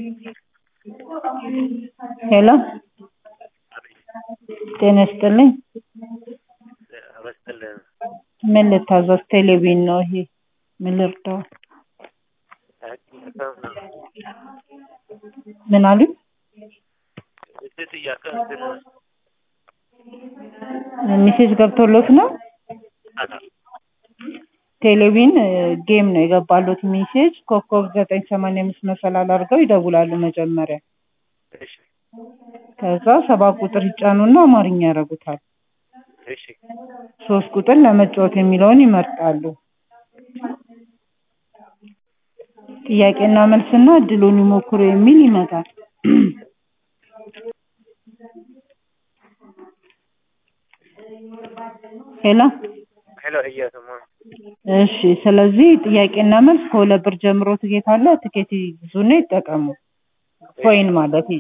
ሄሎ ጤና ይስጥልኝ አበስጥልን ምን ልታዘዝ ቴሌቪዥን ነው ይሄ ምን ልርዳው ምን አሉኝ እድት እያቀንትን ሚሴጅ ገብቶሎት ነው ቴሌቪዥን ጌም ነው የገባሎት ሜሴጅ ኮከብ ዘጠኝ ሰማንያ አምስት መሰላል አድርገው ይደውላሉ መጀመሪያ እሺ ከዛ ሰባት ቁጥር ይጫኑና አማርኛ ያደርጉታል እሺ ሶስት ቁጥር ለመጫወት የሚለውን ይመርጣሉ ጥያቄና መልስና እድሉን ይሞክሩ የሚል ይመጣል ሄሎ ሄሎ እየሰማ እሺ ስለዚህ ጥያቄና መልስ ከሁለት ብር ጀምሮ ትኬት አለ ትኬት ይግዙና ይጠቀሙ ኮይን ማለት